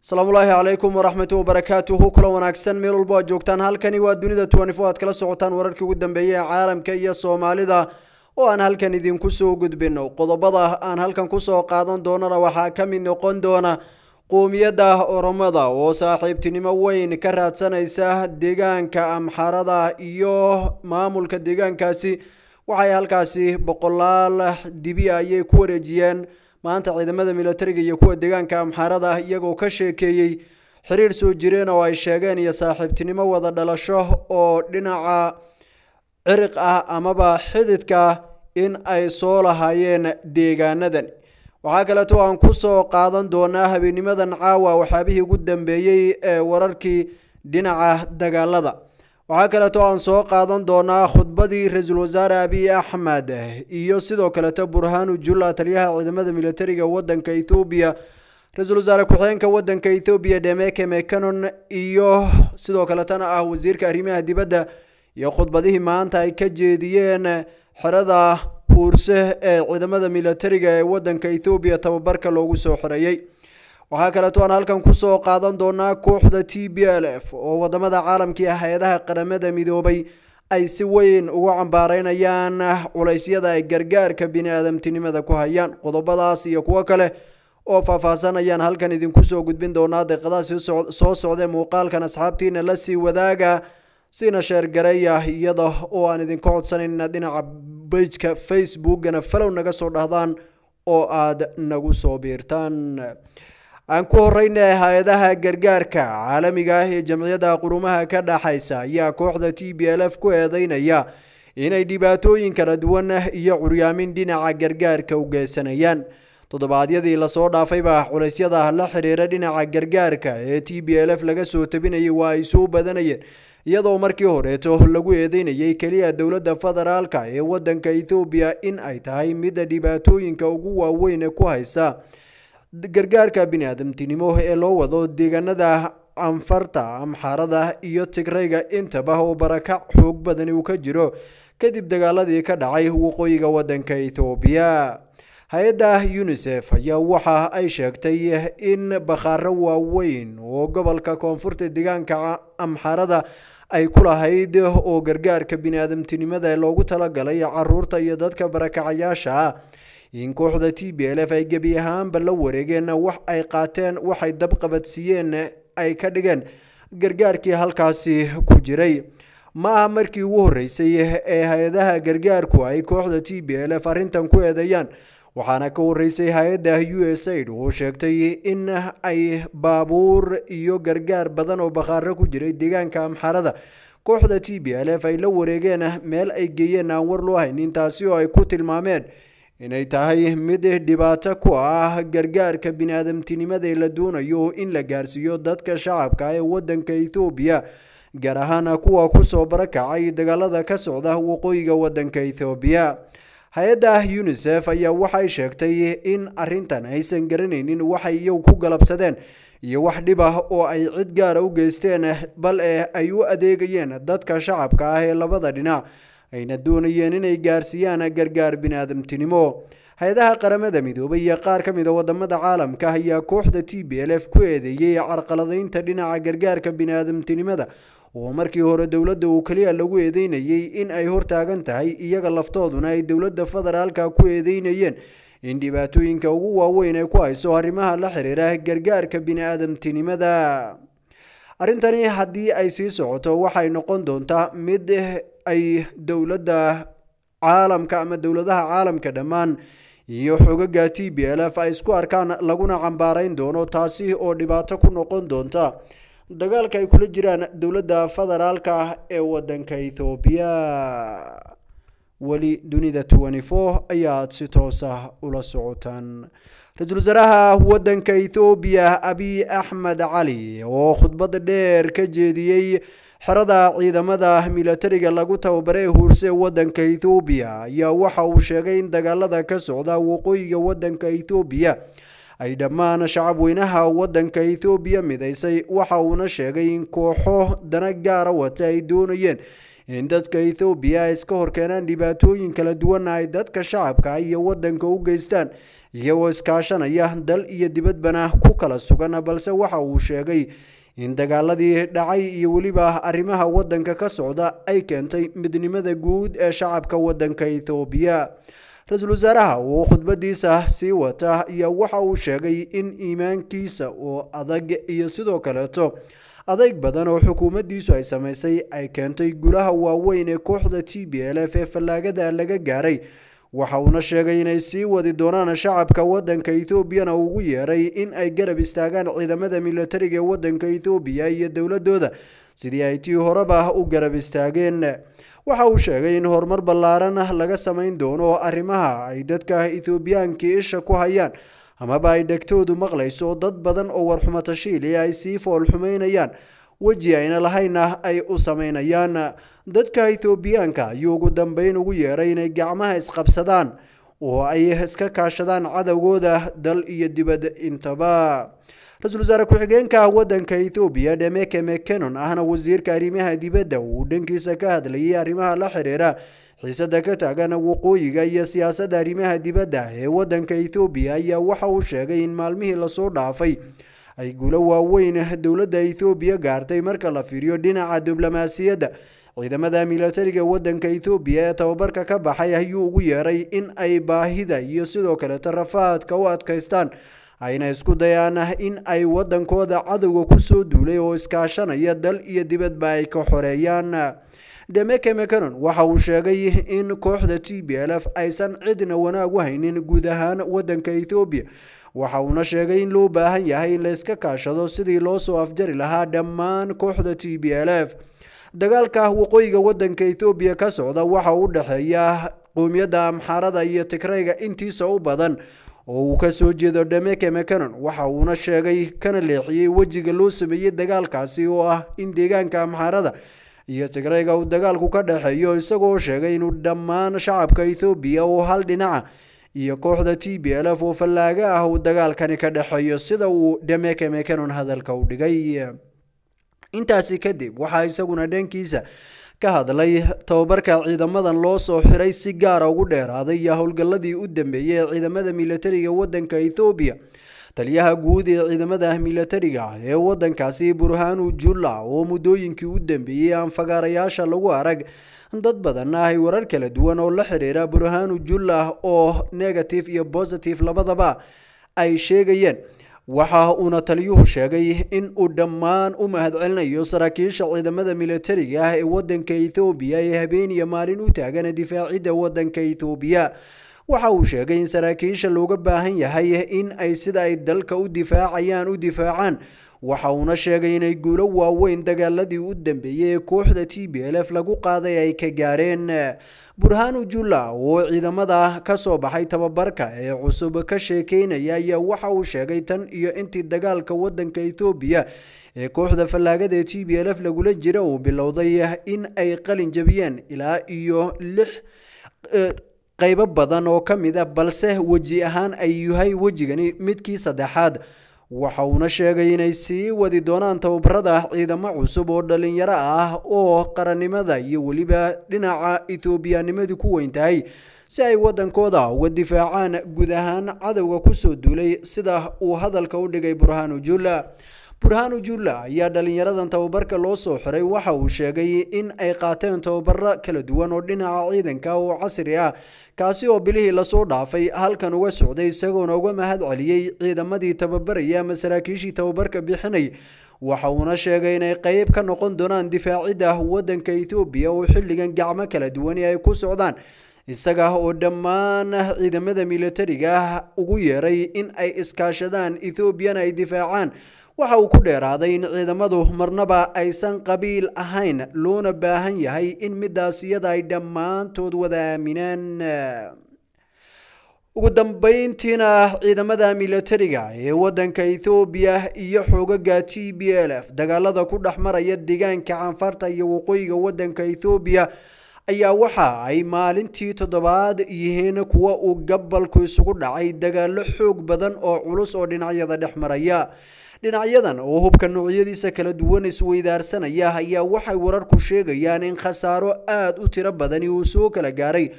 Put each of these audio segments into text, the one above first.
asalaamullaahi calaykum waraxmatu wabarakaatuhu kula wanaagsan meel walbo aad joogtaan halkani waa dunida twenty-four aad kala socotaan wararkii ugu dambeeyay ee caalamka iyo soomaalida oo aan halkan idinku soo gudbino qodobada aan halkan kusoo qaadan doonana waxaa ka mid noqon doona qoomiyadda oromada oo saaxiibtinimo weyn ka raadsanaysa deegaanka amxarada iyo maamulka deegaankaasi waxay halkaasi boqolaal dibi ayay ku wareejiyeen maanta ciidamada militariga iyo kuwa deegaanka amxarada iyagoo ka sheekeeyey xiriir soo jireen oo ay sheegeen iyo saaxiibtinimo wada dhalasho oo dhinaca ciriq ah amaba xididka in ay soo lahaayeen deegaanadan waxaa kaleeto aan kusoo qaadan doonaa habeenimadan caawa waxyaabihii ugu dambeeyey ee wararkii dhinaca dagaalada waxaa kaleeto aan soo qaadan doonaa khudbadii ra-iisul wasaare abiy axmed iyo sidoo kaleeto burhanu jula taliyaha ciidamada militariga wadanka ethoobiya ra-iisul wasaare ku-xigeenka wadanka ethoobiya demeke mecanon iyo sidoo kaletana ah wasiirka arrimaha dibadda iyo khudbadihii maanta ay ka jeediyeen xerada huurse ee ciidamada militariga ee wadanka ethoobiya tababarka loogu soo xoreeyey waxaa kaleeto aan halkan kusoo qaadan doonaa kooxda t b l f oo wadamada caalamka iyo hay-adaha qaramada midoobay ay si weyn ugu cambaareynayaan culeysyada ay gargaarka bini-aadamtinimada ku hayaan qodobadaas iyo kuwo kale oo faahfaahsan ayaan halkan idinku soo gudbin doonaa deeqadaha soo socda muuqaalkan asxaabtiina la sii wadaaga siina sheergareeya iyada oo aan idinka codsanayn inaad dhinaca bejka facebookana falow naga soo dhahdaan oo aad nagu soo biirtaan aan ku horeyna hay-adaha gargaarka caalamiga ah ee jamciyadda qurumaha ka dhaxaysa ayaa kooxda t b l f ku eedeynaya inay dhibaatooyin kala duwan iyo curyaamin dhinaca gargaarka u geysanayaan toddobaadyadii lasoo dhaafayba culeysyada la xiriira dhinaca gargaarka ee t b l f laga soo tabinayay waa ay soo badanayeen iyadoo markii horeeto lagu eedeynayay keliya dowladda federaalka ee wadanka ethoobiya in ay tahay midda dhibaatooyinka ugu waaweyn ku haysa gargaarka bini-aadamtinimo ee loo wado deegaanada anfarta amxaarada iyo tigrayga intaba oo barakac xoog badani uu ka jiro kadib dagaaladii ka dhacay waqooyiga wadanka ethoobiya hay-adda unisef ayaa waxa ay sheegtay in bakhaaro waaweyn oo gobolka koonfurta deegaanka amxaarada ay ku lahayd oo gargaarka bini-aadamtinimada loogu talagalay caruurta iyo dadka barakacayaasha ah in kooxda t b l f ay gebi ahaanba la wareegeen wax ay qaateen waxay dabqabadsiiyeen ay ka dhigeen gargaarkii halkaasi ku jiray ma aha markii ugu horreysay ee hay-adaha gargaarku ay kooxda t b l f arrintan ku eedeeyaan waxaana ka horreysay hay-adda u s aid oo sheegtay in ay baabuur iyo gargaar badan oo bakhaaro ku jiray deegaanka amxarada kooxda t b l f ay la wareegeen meel ay geeyeen aan war loo haynin taasi oo ay ku tilmaameen inay tahay mid dhibaato ku ah gargaarka bini-aadamtinimada ee la doonayo in la gaarsiiyo dadka shacabka ee wadanka ethoobiya gaar ahaan kuwa kusoo barakacay dagaalada ka socda waqooyiga wadanka ethoobiya hay-adda unisef ayaa waxay sheegtay in arintan aysan garanaynin waxay iyagu ku galabsadeen iyo wax dhib ah oo ay cid gaara u geysteen bal e ay u adeegayeen dadka shacabka ah ee labada dhinac ayna doonayeen inay gaarsiiyaan gargaar bini-aadamtinimo hay-adaha qaramada midoobay iyo qaar ka mid a wadamada caalamka ayaa kooxda t b l f ku eedeeyey carqaladeynta dhinaca gargaarka bini-aadamtinimada oo markii hore dowladda uu keliya lagu eedeynayay in ay hortaagan tahay iyaga laftooduna ay dowladda federaalka ku eedeynayeen in dhibaatooyinka ugu waaweyn ay ku hayso arrimaha la xiriira gargaarka bini-aadamtinimada arrintani haddii ay sii socoto waxay noqon doontaa mid ay dowladda caalamka ama dowladaha caalamka dhammaan iyo xogaga t b l f ay isku arkaan laguna cambaareyn doono taasi oo dhibaato ku noqon doonta dagaalka ay kula jiraan dowladda federaalka ee wadanka ethoobiya weli dunida twenty four ayaad si toosa ula socotaan ra-iisul wasaaraha wadanka ethoobiya abiy axmed cali oo khudbad dheer ka jeediyey xerada ciidamada militariga lagu tababaray huurse wadanka ethoobiya ayaa waxa uu sheegay in dagaalada ka socda waqooyiga wadanka ethoobiya ay dhammaan shacabweynaha wadanka ethoobiya midaysay waxa uuna sheegay in kooxo dana gaara wata ay doonayeen in dadka ethoobiya ay iska horkeenaan dhibaatooyin kala duwana ay dadka shacabka iyo wadanka u geystaan iyagoo iskaashanaya dal iyo dibadbana ku kala sugan balse waxa uu sheegay in dagaaladii dhacay iyo weliba arrimaha waddanka ka socda ay keentay midnimada guud ee shacabka waddanka ethoobiya ra-iisul wasaaraha oo khudbadiisa sii wata ayaa waxa uu sheegay in iimaankiisa oo adag iyo sidoo kaleeto adayg badan oo xukuumaddiisu ay samaysay ay keentay gulaha waaweyn ee kooxda t b l f ee fallaagada laga gaaray waxa uuna sheegay inay sii wadi doonaan shacabka waddanka etoobiyana ugu yeeray in ay garab istaagaan ciidamada militariga ee waddanka etoobiya iyo dowladooda sidii ay tii horeba u garab istaageen waxa uu sheegay in horumar ballaaran laga samayn doono arrimaha ay dadka ethoobiyaanka isha ku hayaan amaba ay dhegtoodu maqlayso dad badan oo warxumo tashiili ay sii foolxumaynayaan weji ayna lahayna ay u samaynayaan dadka ethoobiyaanka ayuu ugu dambeyn ugu yeeray inay gacmaha isqabsadaan oo ay iska kaashadaan cadowgooda dal iyo dibad intaba ra-iisul wasaare ku-xigeenka waddanka ethoobiya dhemeke mekenon ahna wasiirka arrimaha dibadda uu dhankiisa ka hadlayay arrimaha la xiriira xiisada ka taagan waqooyiga iyo siyaasadda arrimaha dibadda ee waddanka ethoobiya ayaa waxa uu sheegay in maalmihii lasoo dhaafay ay guulo waaweyn dowladda ethoobiya gaartay marka la fiiriyo dhinaca diblomaasiyadda ciidamada militariga waddanka ethoobiya ee tababarka ka baxay ayuu ugu yeeray in ay baahida iyo sidoo kaleeto rafaadka u adkaystaan ayna isku dayaan in ay waddankooda cadowga kusoo duulay oo iskaashanaya dal iyo dibadba ay ka xoreeyaan demeke mecanon waxa uu sheegay in kooxda t b l f aysan cidna wanaag u haynin guud ahaan waddanka ethoobiya waxa uuna sheegay in loo baahan yahay in la iska kaashado sidii loo soo afjari lahaa dhammaan kooxda t b l f dagaalka waqooyiga waddanka ethoobiya ka socda waxa u dhexeeya qowmiyadda amxaarada iyo tigrayga intiisa u badan oo uu kasoo jeedo dhemeke mecanon waxa uuna sheegay kana leexiyey wejiga loo sameeyey dagaalkaasi oo ah in deegaanka amxaarada iyo tigrayga uu dagaalku ka dhexeeyo isagoo sheegay inuu dhammaan shacabka ethoobiya oo hal dhinaca iyo kooxda t b l f oo fallaaga ah uu dagaalkani ka dhexeeyo sida uu dhemeke mecanon hadalka u dhigay intaasi kadib waxaa isaguna dhankiisa ka hadlay tababarka ciidamadan loo soo xiray si gaara ugu dheeraaday iyo howlgalladii u dambeeyey ee ciidamada militariga waddanka ethoobiya taliyaha guud ee ciidamada militariga ee waddankaasi burhanu julla oo muddooyinkii u dambeeyey aan fagaarayaasha lagu arag dad badanna ay warar kala duwan oo la xiriira burhanu julla oo negative iyo positive labadaba ay sheegayeen waxa uuna taliyuhu sheegay in uu dhammaan u mahadcelinayo saraakiisha ciidamada militariga ah ee waddanka ethoobiya ee habeeniya maalin u taagan difaacidda waddanka ethoobiya waxa uu sheegay in saraakiisha looga baahan yahay in ay sida ay dalka u difaacayaan u difaacaan waxa uuna sheegay inay guulo waaweyn dagaaladii u dambeeyey ee kooxda t b l f lagu qaaday ay ka gaareen burhanu julla oo ciidamada ka soo baxay tababarka ee cusub ka sheekeynaya ayaa waxa uu sheegay tan iyo intii dagaalka waddanka ethoobiya ee kooxda fallaagada ee t b l f lagula jira uu bilowday in ay qalin jabiyeen ilaa iyo lix qaybo badan oo ka mid a balse weji ahaan ay yahay wejigani midkii saddexaad waxa uuna sheegay inay sii wadi doonaan tababarada ciidamo cusub oo dhalinyaro ah oo qarannimada iyo weliba dhinaca ethoobiyanimadu ku weyn tahay si ay waddankooda uga difaacaan guud ahaan cadowga kusoo duulay sida uu hadalka u dhigay burhanu julla burhanu julla ayaa dhalinyaradan tababarka loo soo xiray waxa uu sheegay in ay qaateen tababaro kala duwan oo dhinaca ciidanka oo casri ah kaasi oo bilihii lasoo dhaafay halkan uga socday isagoona uga mahad celiyey ciidamadii tababaraya ama saraakiishii tababarka bixinay waxa uuna sheegay inay qeyb ka noqon doonaan difaacidda waddanka ethoobiya oo xilligan gacmo kala duwani ay ku socdaan isaga oo dhammaan ciidamada militariga ah ugu yeeray in ay iskaashadaan ethoobiana ay difaacaan waxa uu ku dheeraaday in ciidamadu marnaba aysan qabiil ahayn loona baahan yahay in midaas iyada ay dhammaantood wada aaminaan ugu dambeyntiina ciidamada militariga ee waddanka ethoobiya iyo xoogaga t b l f dagaalada ku dhex maraya deegaanka canfarta iyo waqooyiga waddanka ethoobiya ayaa waxa ay maalintii toddobaad yihiin kuwa uu gabalku isugu dhacay dagaalo xoog badan oo culus oo dhinacyada dhex maraya dhinacyadan oo hubka noocyadiisa kala duwan isweydaarsanaya ayaa waxay wararku sheegayaan in khasaaro aada u tiro badani uu soo kala gaaray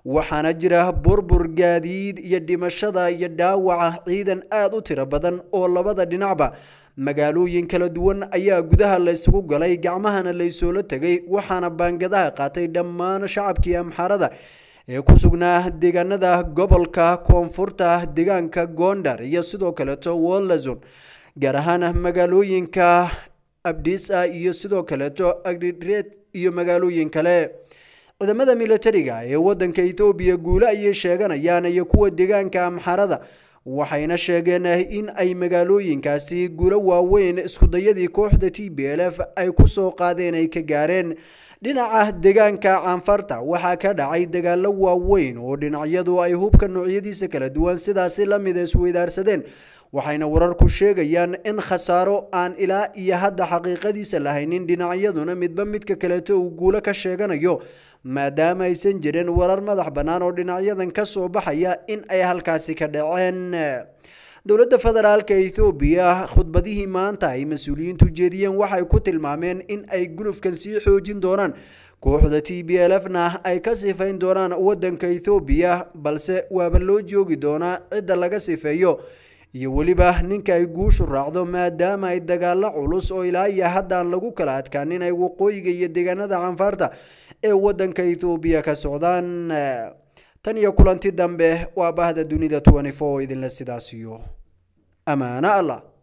waxaana jira burbur gaadiid iyo dhimashada iyo dhaawaca ciidan aada u tiro badan oo labada dhinacba magaalooyin kala duwan ayaa gudaha laysugu galay gacmahana laysoola tegay waxaana baangadaha qaatay dhammaan shacabkii amxaarada ee ku sugnaa deegaanada gobolka koonfurta deegaanka gondar iyo sidoo kaleeto wolazon gaar ahaan magaalooyinka abdisa iyo sidoo kaleeto agriret iyo magaalooyin kale ciidamada militariga ee wadanka ethoobiya guule ayay sheeganayaan iyo kuwa deegaanka amxarada waxayna sheegeen in ay magaalooyinkaasi guulo waaweyn iskudayadii kooxda t b l f ay kusoo qaadeen ay ka gaareen dhinaca deegaanka canfarta waxaa ka dhacay dagaalo waaweyn oo dhinacyadu ay hubka noocyadiisa kala duwan sidaasi lamida isweydaarsadeen waxayna wararku sheegayaan in khasaaro aan ilaa iyo hadda xaqiiqadiisa lahaynin dhinacyaduna midba midka kaleeto uu guulo ka sheeganayo maadaama aysan jirin warar madax bannaan oo dhinacyadan ka soo baxaya in ay halkaasi ka dhaceen dowladda federaalka ethoobiya khudbadihii maanta ay mas-uuliyiintu jeediyeen waxay ku tilmaameen in ay gulufkan sii xoojin doonaan kooxda t b l f na ay ka sifayn doonaan wadanka ethoobiya balse waaba loo joogi doonaa cidda laga sifeeyo iyo weliba ninka ay guushu raacdo maadaama ay dagaalo culus oo ilaa iyo haddaan lagu kala adkaanin ay waqooyiga iyo deegaanada canfaarta ee wadanka ethoobiya ka socdaan tan iyo kulanti dambe waa bahda dunida idinla sidaasiyo amaano allah